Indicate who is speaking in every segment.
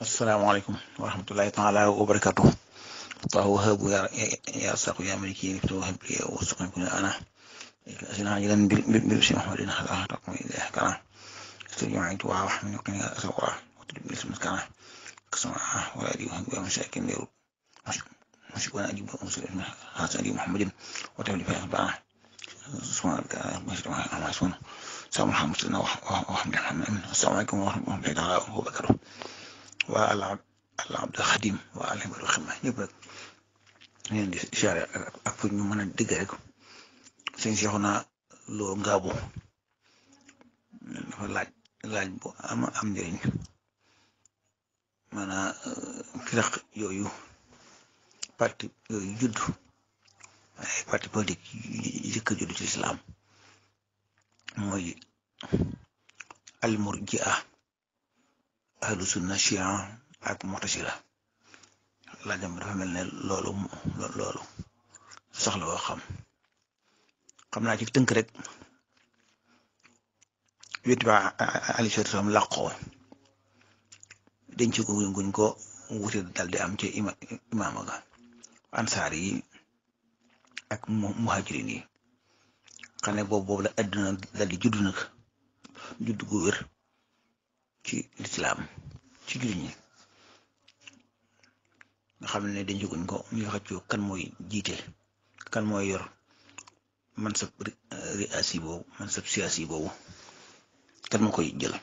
Speaker 1: asalaamaaleykum wa rahmatullahi taala wa barakatuh allahu wahabu ya ya saqu ya maliki niftu wahab li wa suqan kun ana asina jilan bil bil si muhammadin ala taqum ila kana استجمعت وحمل وكان أسوأ وتجيب اسم كان كسمع وأدي وهو مساكين ليرو مش وانا أجيب مسلم هذا أدي محمد وتبلي فيه بقى سبحان الله ما شاء الله ما سبحانه سلام محمد سيدنا وحمد محمد السلام عليكم ورحمة الله تعالى وبركاته وعلى العبد الخديم وعلى الخدمة ñëpp rek leen di siyaare ak fu ñu mën a dégg rek sëñ Seexuna Lo Ngaabu dafa laaj laaj bu am am njëriñ maanaam firaq yooyu parti yooyu judd ay parti politique yi jëkk a judd ci islam mooy almurjia ahlu sunna chia ak mu'tasila laajam dafa mel ne loolu loolu soxla woo xam xam naa ci tënk rek wéti ba ali salaam làqoo denc ko guñ ko wute dal di am ci ima imaama ga ansaar yi ak muhajirin yi xam ne boobu boobu la àdduna dal di judd nag judd gu wér ci lislaam ci jullit ñi nga xam ne denc guñ ko ñu xëccoo kan mooy jiite kan mooy yor man sab riasi boobu man sab siyaasi boobu kan moo koy jël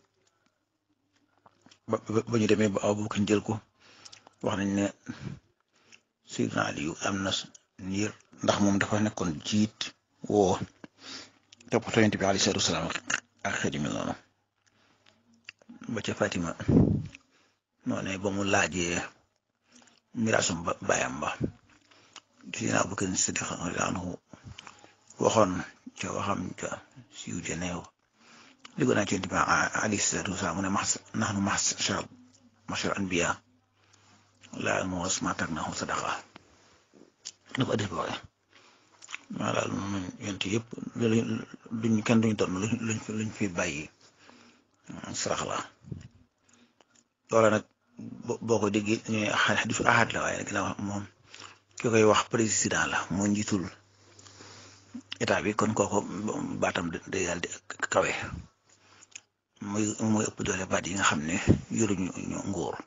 Speaker 1: ba ba ñu demee ba Abubakar jël ko wax nañ ne Seydina Aliyu am na niir ndax moom dafa nekkoon jiit woo toppatoo Yonent bi alayhi salaatu wasalaam ak xeet yu mel noonu ba ca Fatima noonu ba mu laajee miraasum ba baayam ba Seydina Abubakar Siddiq anhu waxoon ca waxam ca siiw ja neew li ko naa ci Yonent bi alayhi salaatu wasalaam mu ne max nahnu ma'shar ma'shar anbiya laa nuwarrisu maa taraknaahu sadaqa dafa addis ba waxee maa daal moom yonent yëpp duñ kenn duñ doon luñ luñ fi bàyyi sarax la loola nag boo ko déggee ñu xadisu ahad la waaye nag ginnaaw moom ki koy wax président la moo njiitul état bi kon kooko baatam day daal di kawe muy muy ëpp doole baat yi nga xam ne yoruñu ñu nguur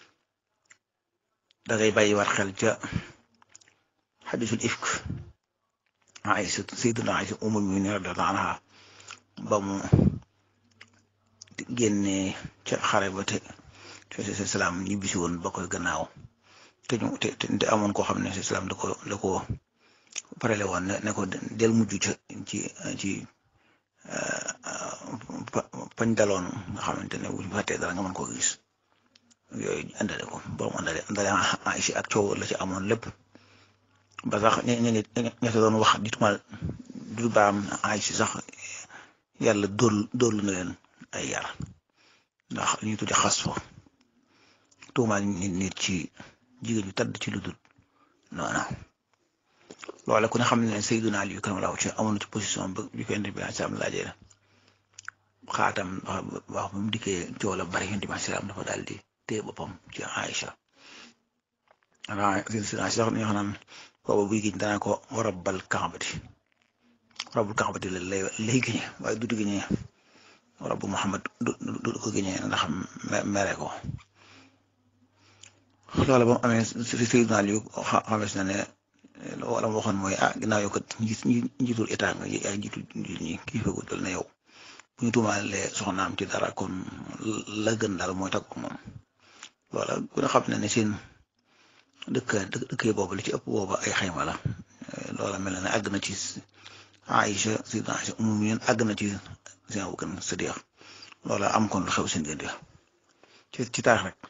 Speaker 1: da ngay bàyyi war xel ca xadisul ifk Aysa sayyiduna Aysa ummul mu'minin radiyallahu anha ba mu génnee ca xare ba te te salaam ñibbisi woon ba koy gannaaw te ñu te te amoon koo xam ne salaam da ko da ko parele woon ne ko del mujj ca ci ci pañ daloon nga xamante ne bu ñu fàttee dara nga mën koo gis yooyu andale ko borom andale andale Aysa ak coow la ci amoon lépp ba sax ña ña ña doon wax ditumal du baam Aysa sax yàlla dóol dóolu na leen ay yar ndax li ñuy tudde xas fa tuumaal nit nit ci jigéen ñu tadd ci lu dul noona loole ku ne xam ne Seydina Ali karamallahu ci amoon ci position ba bi ko Yonent bi salaam laajee xaatam wax ba mu dikkee coow la bari Yonent bi salaam dafa daal di téye boppam ci Aïcha waaw Seydina sax ñu naan booba buy giñ danaa ko rabbal kaabati rabbul kaabati la lay lay giñe waaye du giñe rabbu Muhammad du du ko giñe ndax mere ko loola ba mu amee Seydina Ali xames na ne wala mu waxoon mooy ah ginnaaw yow kat njiitul état nga ay njiitul njiit ñi kii fegu dal na yow bu ñu tuumaalee soxnaam ci dara kon la gën daal mooy tagg moom loola ku ne xam ne ne seen dëkk dëkk boobu li ci ëpp booba ay xayma la loola mel na ne àgg na ci Aïcha Sayyidina Aïcha ummu mu'minin àgg na ci seen Abubakar Siddiq loola am kon lu xew seen diggante ci ci taarix rek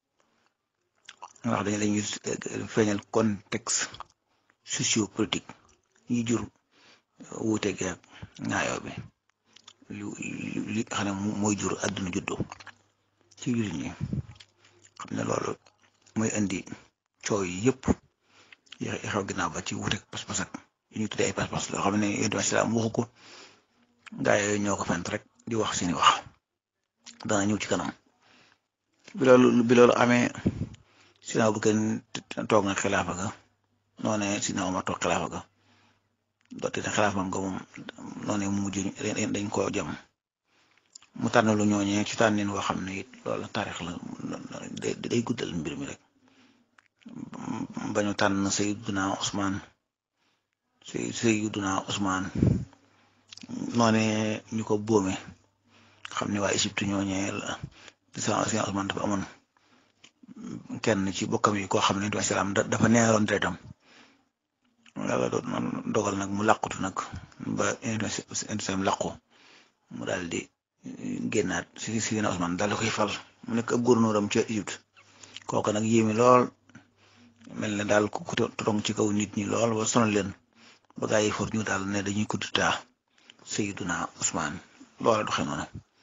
Speaker 1: ndax dañu dañuy feeñal contexte sociopolitique yi jur wuute gi ak ñaayoo bi lu li xam ne mooy jur àdduna juddoo ci jullit ñi xam ne loolu mooy indi coow yi yëpp yi xew ginnaaw ba ci wuute pas-pas ak yi ñuy tuddee ay pas-pas loo xam ne yonent bi salaam waxu ko gaa yooyu ñoo ko fent rek di wax seeni wax dana ñëw ci kanam bi loolu bi loolu amee Sidna Abubakar toog na xilaafa ga noone Sidna Omar toog xilaafa ga doote ne xilaafa nga moom noone mu mujj dañ koo jam mu tànn lu ñooñee ci tànnin woo xam ne it loolu taarix la day guddal mbir mi rek bañu tànn Sayyiduna Usmaan Sayyiduna Usmaan noone ñu ko boome xam ne waa Égypte ñooñee la di sa Usmaan dafa amoon kenn ci bokkam yi koo xam ne du islam dafa neeroon deretam yàlla dogal nag mu làqutu nag ba islam làqu mu daal di génnaat si si na Usmaan daal di koy fal mu nekk ab gouverneuram ca Égypte kooku nag yéemi lool mel ne daal ku tong ci kaw nit ñi lool ba sonal leen ba gaa yi for ñu daal ne dañuy kuddutaa Sayyiduna Usmaan loola doxe noonu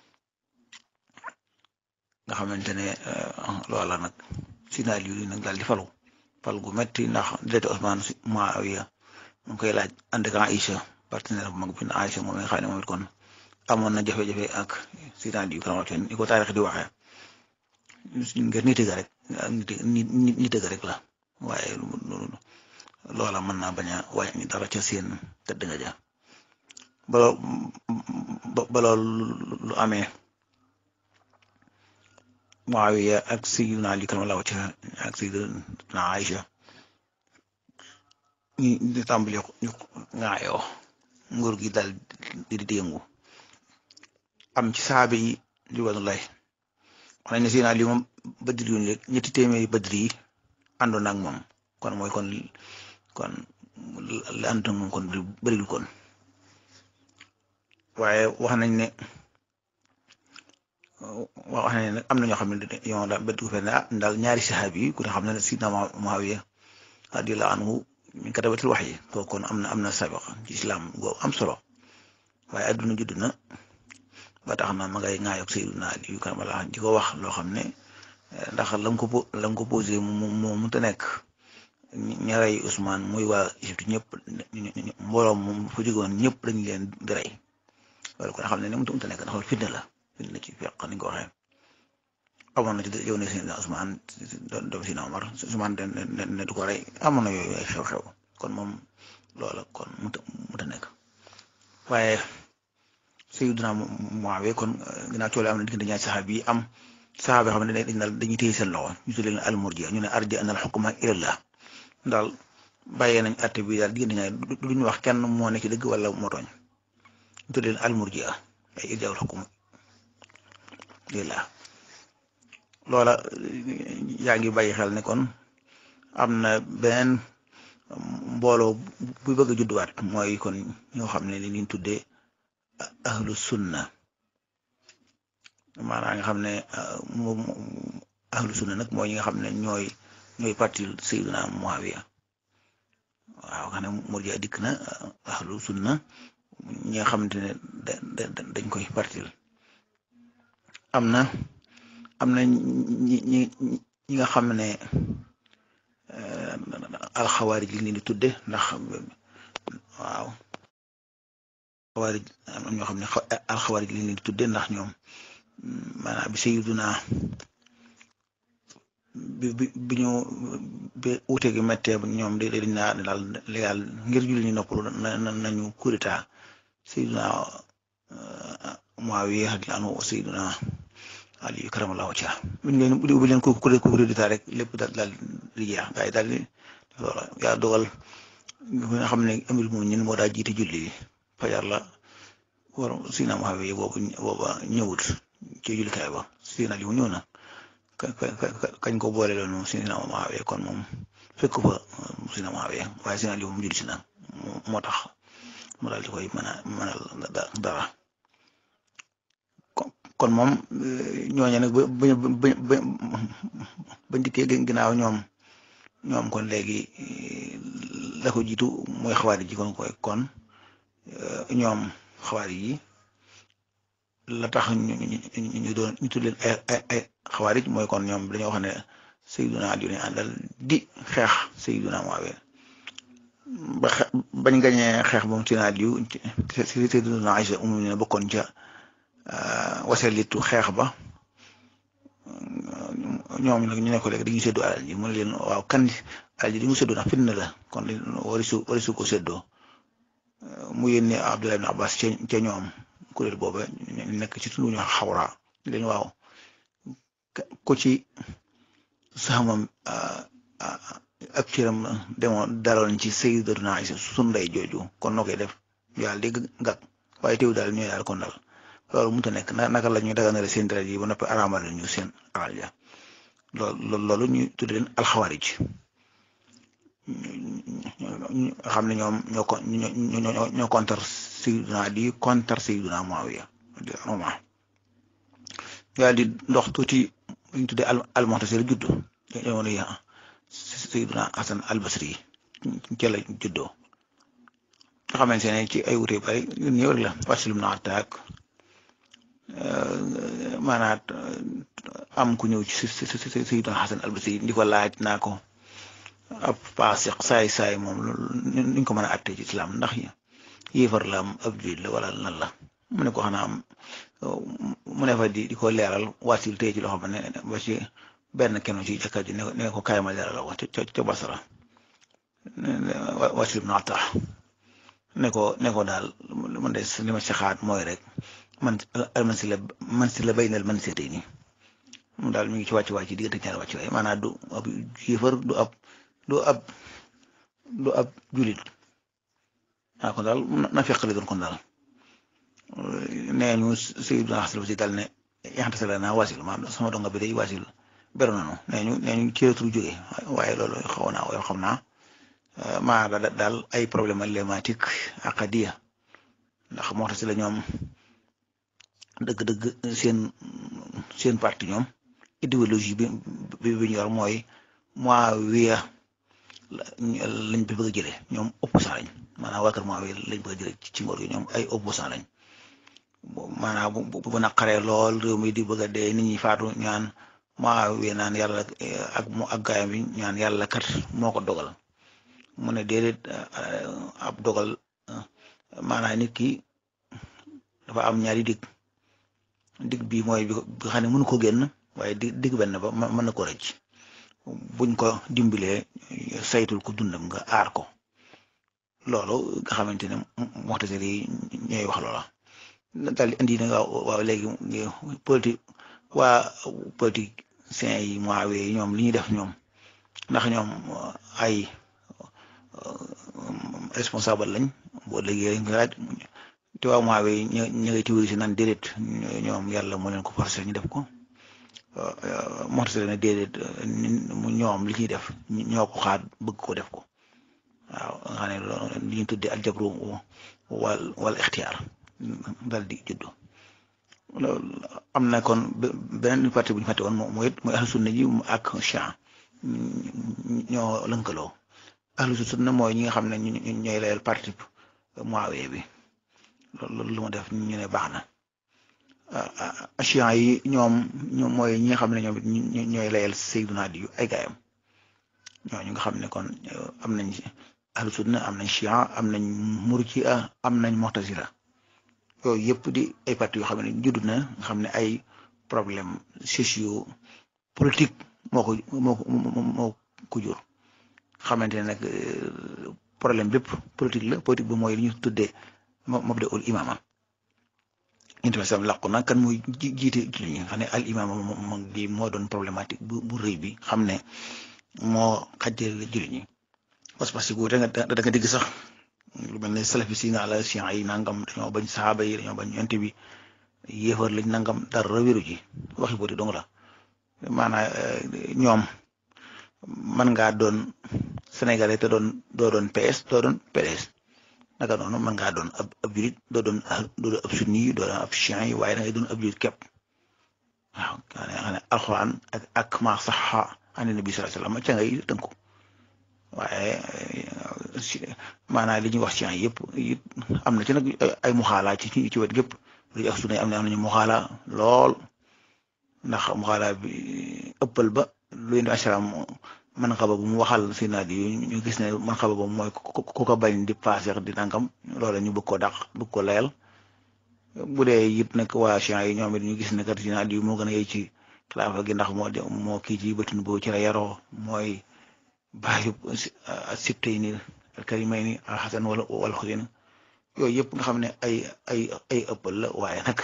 Speaker 1: nga xamante ne loola nag sinaal yu nag daal di falu fal gu metti ndax direct Usmaan Muawiya mu ngi koy laaj ànd ak Aïcha partenaire bu mag bi Aïcha moom nga xam ne moom it kon amoon na jafe-jafe ak sinaal yu karamate ni ko taarix di waxee ngir nit ga rek nit nit ga rek la waaye loola mën naa bañ a wàññi dara ca seen tëdd nga ja ba loolu lu amee Muawiya ak Sayyidina Ali karamallahu wajhahu ak Sayyidina Aïcha ñi di tàmbali ñu ŋaayoo nguur gi dal di di yëngu am ci saabe yi ridwanullahi wax nañ ne Sayyidina Ali moom badri yu léeg ñetti téeméeri badri yi àndoon ak moom kon mooy kon kon la ànd moom kon bëriwul kon waaye wax nañ ne wax nañ ne am na ñoo xam ne yow daal bët gu fenn ah daal ñaari saxaabi yi ku ne xam ne Sidna Muawiya radiyallahu anhu min katabatil wax yi kooku kon am na am na sabiq ci islam go am solo waaye adduna judd na ba tax na ma ngay ŋaayoog Sayyidina Ali yu karamallahu di ko wax loo xam ne ndax la nga ko la nga ko posé mu moo mënta nekk ña rey Ousmane muy waa Égypte ñëpp mbooloo moom fa jógoon ñëpp dañu leen di rey loolu kon xam ne ne mënta nekk ndax fitna la fitna ci fekk ni ko waxee amoon na ci yow ne Seydina Ousmane doom si Omar Ousmane ne du ko rey amoon na yooyu ay xew-xew kon moom loola kon mënta mënta nekk waaye Sayyidina Muawiya kon ginnaaw coole am na diggante ñaari saxaaba yi am saxaaba yoo xam ne dañ daal dañuy téye seen loxo ñu tuddee leen al-murji'a ñu ne arja anal hukma ilallah daal bàyyee nañ àtte bi daal diggante ñaari du ñu wax kenn moo nekk ci dëgg wala moo tooñ ñu tuddee leen al-murji'a ay irjaa'ul hukm lillah loola yaa ngi bàyyi xel ne kon am na beneen mbooloo bu bëgg a judduwaat mooy kon ñoo xam ne li ñu tuddee ahlu sunna maanaam nga xam ne moom ahlu sunna nag mooy ñi nga xam ne ñooy ñooy parti Sayyidina Muawiya waaw xam ne murji'a dikk na ahlu sunna ñi nga xamante ne dañ koy partil am na am na ñi ñi ñi nga xam ne alxawaarij li leen di tudde ndax waaw xawaarij am na ñoo xam ne alxawaarij li leen di tudde ndax ñoom maanaam bi Sayyiduna bi bi bi ñu bi uute gi méttee ñoom de dañ naa daal légal ngir julli ñu noppalu na nañu kurita Sayyiduna Muawiya radiyallahu anhu Sayyiduna Ali karamallahu wajhahu buñ leen bu leen ko kurita rek lépp daal daal di jeex waaye daal di loola yaa dogal nga xam ne amir moom ñun moo daa jiite julli fajar la war Sayyiduna Muawiya boobu booba ñëwut ci jullikaay ba Sayyiduna Ali mu ñëw na kañ ko boole loon moom Sayyiduna Muawiya kon moom fekk fa Sayyiduna Muawiya waaye Sayyiduna Ali moom julli si na moo tax mu daal di koy mën a mënal dara kon moom ñooñu nag ba ba ba ba ndikkee ginnaaw ñoom ñoom kon léegi la ko jiitu mooy xawaari ji kon koy kon ñoom xawaari yi la tax ñu ñu doon ñu tudd leen ay ay ay xawaarij mooy kon ñoom dañoo wax ne Sayyiduna Ali ne àndal di xeex Sayyiduna Muawiya ba xe bañ gañee xeex moom Sayyiduna Ali si Sayyiduna Aïcha umu ne bokkoon ca wasalitu xeex ba ñoom nag ñu ne ko léegi dañuy séddoo alal ji mu ne leen waaw kan alal ji di mu séddoo ndax fitna la kon warisu warisu ko séddoo mu yónnee Abdullah ibn Abbas ca ca ñoom kuréel booba nekk ci tundu ñu xawra leen waaw ko ci saxamam ab ciram demoon daloon ci Sayyidatuna Aysa sunu ndey jooju kon noo koy def yàlla dégg ngak waaye teew daal ñooy daal kon dal loolu mënut a nekk naka la ñuy daganale seen deret yi ba noppi araamal ñu seen alal ja loolu loolu ñu tudd leen alxawaarij xam ne ñoom ñoo ko ñoo ñoo contre Sayyiduna di contre Sayyiduna Muawiya roma yàlla di ndox tuuti ñu tuddee al almu'tasil juddu jamono yi Sayyiduna Hasan al-Basri ca la juddoo nga xamante ne ci ay wute bari yu ñëw rek la Wasil ibn Attak maanaam am ku ñëw ci Sayyiduna Hasan al-Basri di ko laaj naa ko ab paasiq saay saay moom nuñ ko mën a àttee ci islam ndax yéefar la am ab julit la wala lan la mu ne ko xanaa mu ne fa di di ko leeral Wasil tey ci loxo ba ne ba ci benn kenn ci jàkka ji ne ko kaay ma leeral ko ca ca Basra Wasil ibn Attak ne ko ne ko daal man de li ma saxaat mooy rek man man si la man si la bay nal man seetee nii moom daal mi ngi ci wàcc wàcc ci diggante ñaari wàcc waay maanaam du ab yéefar du ab du ab du ab julit ah kon daal na fekk li doon kon daal nee ñu Sayyiduna Hasan si daal ne yaxante sa la naa wasil maanaam sama donga bi day wasil beru nañu nee ñu nee ñu ci retour jógee waaye loolu xaw naa waaye xam naa maa daal ay problème lématique aqadiya ndax moo tax si la ñoom dëgg-dëgg seen seen parti ñoom idéologie bi bi bi ñu yor mooy Muawiya lañ bi bëgg a jëlee ñoom opposant lañ maanaam waa kër Muawiya lañ bëgg a jëlee ci ngóor gi ñoom ay opposant lañ maanaam bu bu naqaree lool réew mi di bëgg a dee nit ñi faatu ñaan Muawiya naan yàlla ak mu ak gaayam bi ñaan yàlla kat moo ko dogal mu ne déedéet ab dogal maanaam nit ki dafa am ñaari dig dig bi mooy bi nga xam ne mënu ko génn waaye dig dig benn ba mën na ko rëcc buñ ko dimbalee saytul ko dundam nga aar ko loolu nga xamante ne moxtasir yi ñooy wax loola daal di indi na waaw waaw léegi politique waa politiciens yi Muawiya yi ñoom li ñuy def ñoom ndax ñoom ay responsable lañ boo léegi nga laaj te waa Muawiya yi ñu ñu ngi tiwri si naan déedéet ñoom yàlla moo leen ko forcé ñu def ko moxtasir ne déedéet ñoom li ñuy def ñoo ko xaat bëgg ko def ko waaw nga xam ne li ñu tuddee aljabru wal wal ixtiyaar dal di juddu loolu am na kon beneen parti bu ñu fàtte woon mooy mooy ahlu sunna ji ak Chia ñoo lënkaloo ahlu sunna mooy ñi nga xam ne ñooy layal parti Muawiya bi loolu lu ma def ñu ne baax na Chia yi ñoom ñoom mooy ñi nga xam ne ñoom ñooy layal Seydina Aliyu ay gaayam ñooñu nga xam ne kon am nañ ahlu sunna am nañ Chia am nañ Murji'a am nañ Mu'tazila yooyu yëpp di ay parti yoo xam ne judd na nga xam ne ay problème socio politique moo ko moo ko moo ko jur xamante ne nag problème bépp politique la politique bi mooy li ñu tuddee mabda ul imaama inti sam làqu na kan muy jiite julli ñi nga xam ne al imaama moom gi moo doon problématique bu bu rëy bi xam ne moo xajjale julli ñi parce que bu da nga da nga dégg sax lu mel ne salafi si naa la chiites yi nangam dañoo bañ saxaaba yi dañoo bañ yonent bi yéefar lañ nangam dara wéru ji waxi booti dong la maanaam ñoom mën ngaa doon sénégalais te doon doo doon PS doo doon PDS naka noonu mën ngaa doon ab ab julit doo doon doo doon ab sunni yi doo doon ab chiites yi waaye da ngay doon ab julit képp waaw xam ne alxuraan ak ak ma saxa an nabi sallallahu alayhi wasallam ca ngay tënku waaye maanaam li ñuy wax ci ay yëpp it am na ci nag ay muxaala ci ci wet gépp lu ak sunna am na am nañu muxaala lool ndax muxaala bi ëppal ba lu indi asalaam man xaba bu mu waxal si naat yi ñu gis ne man xaba ba mooy ku ko bañ di paaseex di nangam loola ñu bëgg ko dàq bëgg ko layal bu dee it nag waa chiites yi ñoom it ñu gis ne kat si naat yi moo gën a yey ci xilaafa gi ndax moo moo kii ci bëtun boobu ci la yaroo mooy baayu sibtayni alkarimayni alxasan wala wala xusin yooyu yëpp nga xam ne ay ay ay ëppal la waaye nag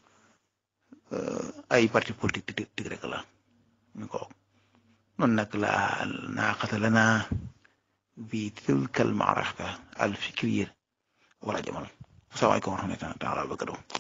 Speaker 1: ay parti politique tig rek la ñu ko noonu nag la naaqata lana bi tilka al maaraka al fikriya wala jamal asalaamaaleykum wa rahmatulah taala wa barakatuh